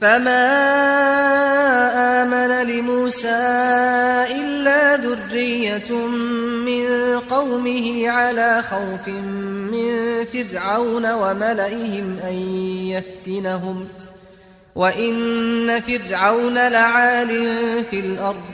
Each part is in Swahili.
فما آمن لموسى إلا ذرية من قومه على خوف من فرعون وملئهم أن يفتنهم وإن فرعون لعال في الأرض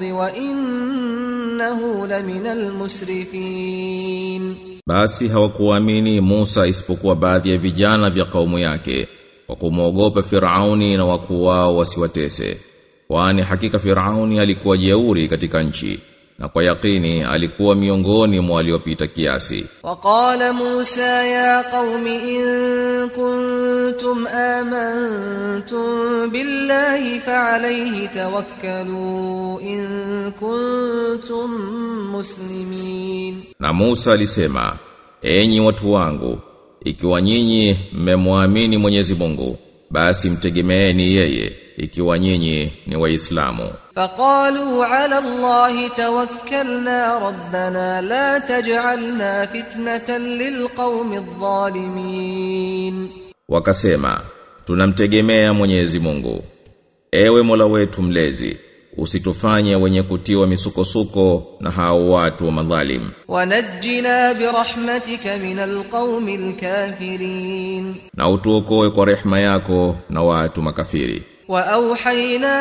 وإنه لمن المسرفين Basi hawakuamini Musa isipokuwa baadhi ya vijana vya kaumu yake kwa kumwogopa Firauni na wakuu wao wasiwatese. Kwani hakika Firauni alikuwa jeuri katika nchi na kwa yakini alikuwa miongoni mwa waliopita kiasi. وقال موسى يا قوم إن كنتم آمنتم بالله فعليه توكلوا إن كنتم مسلمين Na Musa alisema, enyi watu wangu, ikiwa nyinyi mmemwamini Mwenyezi Mungu, basi mtegemeeni yeye, ikiwa nyinyi ni Waislamu. فقالوا على الله توكلنا ربنا لا تجعلنا فتنة للقوم الظالمين Wakasema, tunamtegemea Mwenyezi Mungu. Ewe Mola wetu mlezi, usitufanye wenye kutiwa misukosuko na hao watu wa madhalim. ونجنا برحمتك من القوم الكافرين Na utuokoe kwa rehema yako na watu makafiri. وأوحينا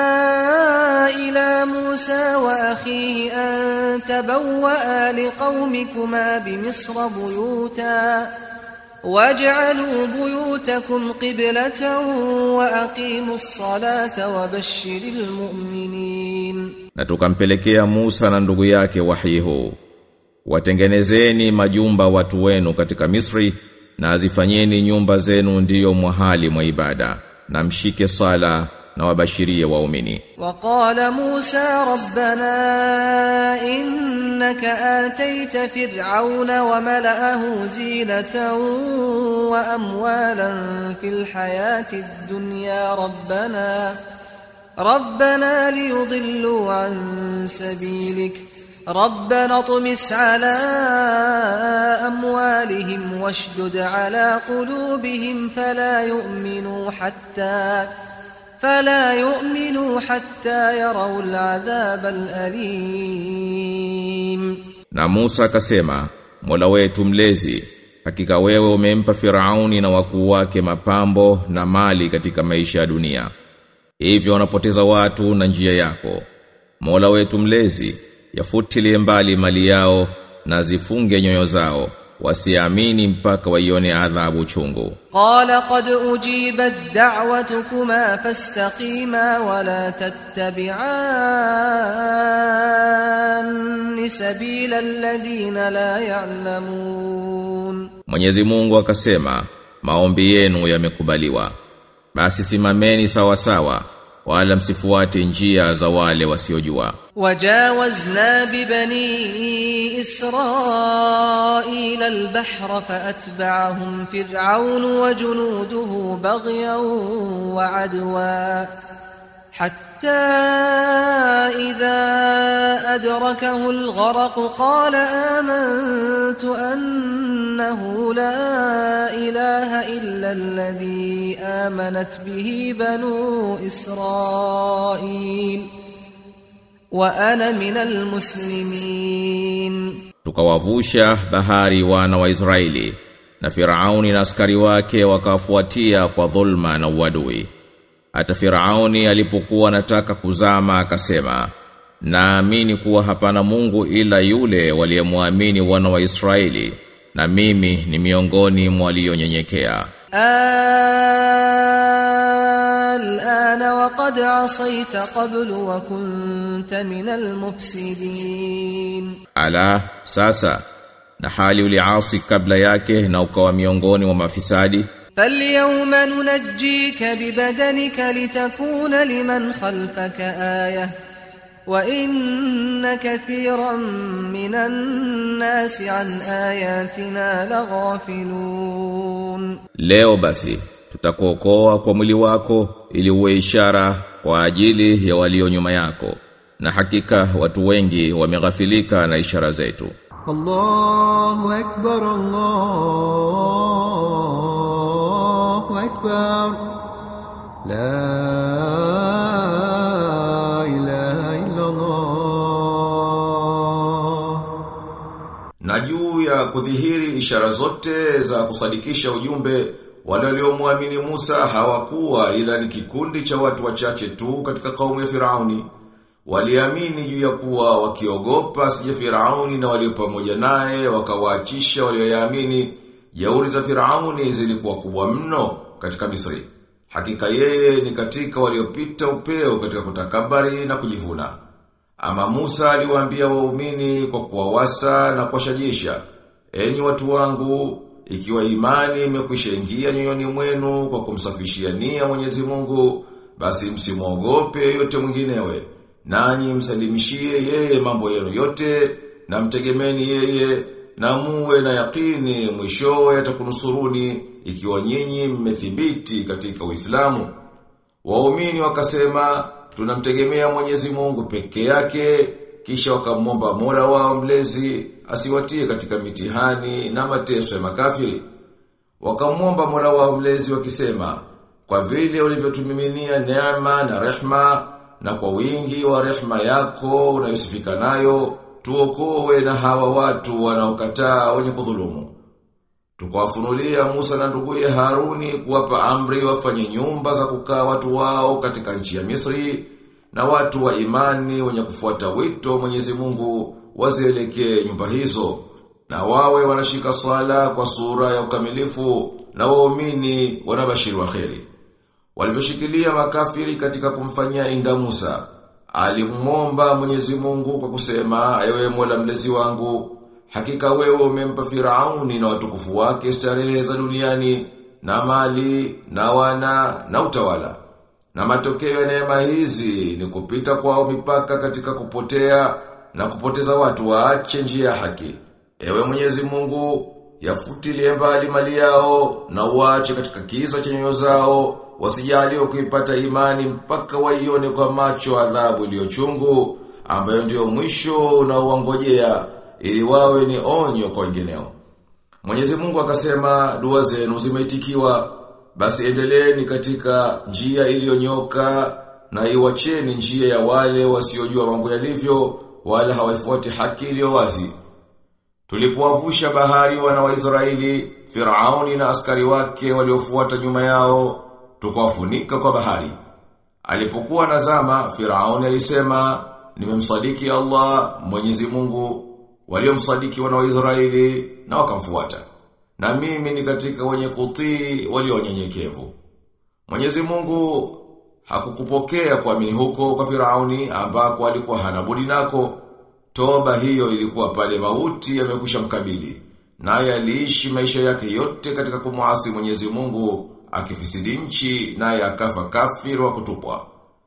إلى موسى وأخيه أن تبوأ لقومكما بمصر بيوتا واجعلوا بيوتكم قبلة وأقيموا الصلاة وبشر المؤمنين Na tukampelekea Musa na ndugu yake wahi huu. Watengenezeni majumba watu wenu katika Misri na azifanyeni nyumba zenu ndiyo mwahali mwa ibada na mshike sala na wabashirie waumini. وقال موسى ربنا إنك آتيت فرعون وملأه زينة وأموالا في الحياة الدنيا ربنا ربنا ليضلوا عن سبيلك ربنا اطمس على أموالهم واشدد على قلوبهم فلا يؤمنوا حتى فلا يؤمنوا حتى يروا العذاب الأليم Na Musa akasema, Mola wetu mlezi, hakika wewe umempa Firauni na wakuu wake mapambo na mali katika maisha ya dunia. Hivyo wanapoteza watu na njia yako. Mola wetu mlezi, yafutilie mbali mali yao na zifunge nyoyo zao, wasiamini mpaka waione adhabu chungu. قال قد أجيبت دعوتكما فاستقيما ولا تتبعان سبيل الذين لا يعلمون Mwenyezi Mungu akasema, maombi yenu yamekubaliwa. Basi simameni sawa sawa, wala msifuate njia za wale wasiojua. وجاوزنا ببني إسرائيل البحر فأتبعهم فرعون وجنوده بغيا وعدوا حتى إذا أدركه الغرق قال آمنت أنه لا إله إلا الذي آمنت به بنو إسرائيل وأنا من المسلمين Tukawavusha bahari wana wa Israeli na Firauni na askari wake wakafuatia kwa dhulma na uadui. Hata Firauni alipokuwa anataka kuzama akasema, naamini kuwa hapana Mungu ila yule waliyemwamini wana wa Israeli na mimi ni miongoni mwa walionyenyekea. الآن وقد عصيت قبل وكنت من المفسدين Ala sasa na hali uliasi kabla yake na ukawa miongoni mwa mafisadi فاليوم ننجيك ببدنك لتكون لمن خلفك آية وإن كثيرا من الناس عن آياتنا لغافلون Leo basi tutakuokoa kwa mwili wako ili uwe ishara kwa ajili ya walio nyuma yako na hakika watu wengi wameghafilika na ishara zetu الله أكبر الله أكبر لا إله إلا الله Na juu ya kudhihiri ishara zote za kusadikisha ujumbe wale waliomwamini Musa hawakuwa ila ni kikundi cha watu wachache tu katika kaumu ya Firauni. Waliamini juu ya kuwa wakiogopa sije Firauni na walio pamoja naye wakawaachisha walioyaamini. Jeuri za Firauni zilikuwa kubwa mno katika Misri. Hakika yeye ni katika waliopita upeo katika kutakabari na kujivuna. Ama Musa aliwaambia waumini kwa kuwawasa na kuwashajisha, enyi watu wangu, ikiwa imani imekwisha ingia nyoyoni mwenu kwa kumsafishia nia Mwenyezi Mungu, basi msimwogope yote mwinginewe. Nanyi msalimishie yeye mambo yenu yote na mtegemeni yeye na muwe na yakini mwishowe atakunusuruni ikiwa nyinyi mmethibiti katika Uislamu. Waumini wakasema tunamtegemea Mwenyezi Mungu peke yake kisha wakamwomba Mola wao mlezi asiwatie katika mitihani na mateso ya makafiri. Wakamwomba Mola wao mlezi wakisema kwa vile ulivyotumiminia neema na rehma na kwa wingi wa rehma yako unayosifika nayo tuokoe na hawa watu wanaokataa wenye kudhulumu. Tukawafunulia Musa na nduguye Haruni kuwapa amri wafanye nyumba za kukaa watu wao katika nchi ya Misri na watu wa imani wenye kufuata wito wa Mwenyezi Mungu wazielekee nyumba hizo na wawe wanashika sala kwa sura ya ukamilifu na waumini wanabashiri wa kheri. Walivyoshikilia makafiri katika kumfanyia inda Musa, alimwomba Mwenyezi Mungu kwa kusema, ewe Mola mlezi wangu, hakika wewe umempa Firauni na watukufu wake starehe za duniani na mali na wana na utawala. Na matokeo ya neema hizi ni kupita kwao mipaka katika kupotea na kupoteza watu waache njia ya haki. Ewe Mwenyezi Mungu, yafutilie mbali mali yao na uache katika kiza cha nyoyo zao wasijaliwe kuipata imani mpaka waione kwa macho adhabu iliyochungu ambayo ndio mwisho unaoangojea ili wawe ni onyo kwa wengineo. Mwenyezi Mungu akasema dua zenu zimeitikiwa basi endeleeni katika njia iliyonyoka na iwacheni njia ya wale wasiojua mambo yalivyo wala hawaifuati haki iliyo wazi. Tulipowavusha bahari wana wa Israeli, Firauni na askari wake waliofuata nyuma yao, tukawafunika kwa bahari. Alipokuwa nazama, Firauni alisema, nimemsadiki Allah, Mwenyezi Mungu, waliomsadiki wana wa Israeli na wakamfuata. Na mimi ni katika wenye kutii walio wanyenyekevu. Mwenyezi Mungu hakukupokea kuamini huko kwa Firauni ambako alikuwa hana budi nako. Toba hiyo ilikuwa pale mauti yamekwisha mkabili. Naye aliishi maisha yake yote katika kumuasi Mwenyezi Mungu akifisidi nchi naye akafa kafiri wa kutupwa.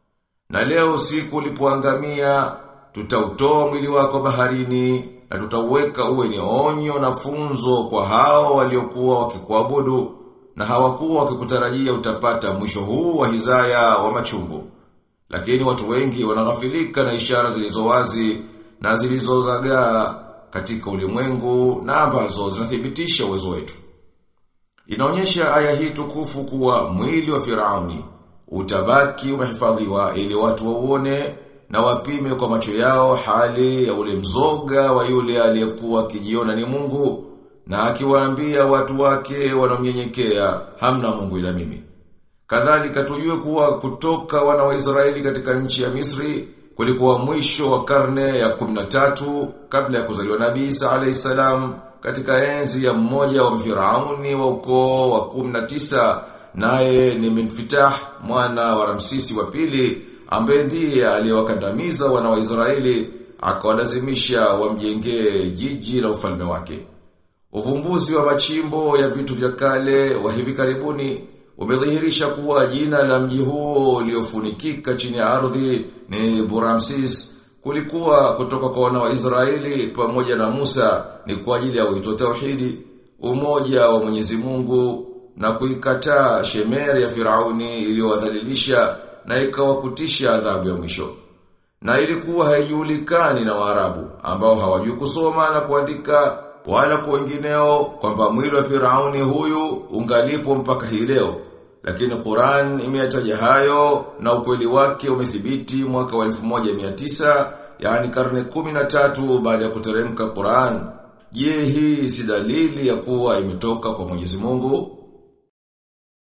Na leo siku ulipoangamia tutautoa mwili wako baharini na tutauweka uwe ni onyo na funzo kwa hao waliokuwa wakikuabudu na hawakuwa wakikutarajia utapata mwisho huu wa hizaya wa machungu. Lakini watu wengi wanaghafilika na ishara zilizo wazi na zilizozagaa katika ulimwengu na ambazo zinathibitisha uwezo wetu. Inaonyesha aya hii tukufu kuwa mwili wa Firauni utabaki umehifadhiwa ili watu wauone na wapime kwa macho yao hali ya ule mzoga wa yule aliyekuwa akijiona ni Mungu na akiwaambia watu wake wanaomnyenyekea hamna Mungu ila mimi. Kadhalika tujue kuwa kutoka wana wa Israeli katika nchi ya Misri kulikuwa mwisho wa karne ya 13 kabla ya kuzaliwa Nabii Isa alayhisalam katika enzi ya mmoja wa Firauni wa ukoo wa 19 naye ni Minfitah mwana wa Ramsisi wa pili ambaye ndiye aliyewakandamiza wana wa Israeli akawalazimisha wamjengee jiji la ufalme wake. Uvumbuzi wa machimbo ya vitu vya kale wa hivi karibuni umedhihirisha kuwa jina la mji huo uliofunikika chini ya ardhi ni Buramsis kulikuwa kutoka kwa wana wa Israeli pamoja na Musa ni kwa ajili ya wito tauhidi, umoja wa Mwenyezi Mungu na kuikataa shemeri ya Firauni iliyowadhalilisha na ikawakutisha adhabu ya mwisho. Na ilikuwa haijulikani na Waarabu ambao hawajui kusoma na kuandika wala kwa wengineo kwamba mwili wa Firauni huyu ungalipo mpaka hii leo. Lakini Qur'an imeyataja hayo na ukweli wake umethibiti mwaka wa 1900 yani karne 13 baada ya kuteremka Qur'an. Je, hii si dalili ya kuwa imetoka kwa Mwenyezi Mungu?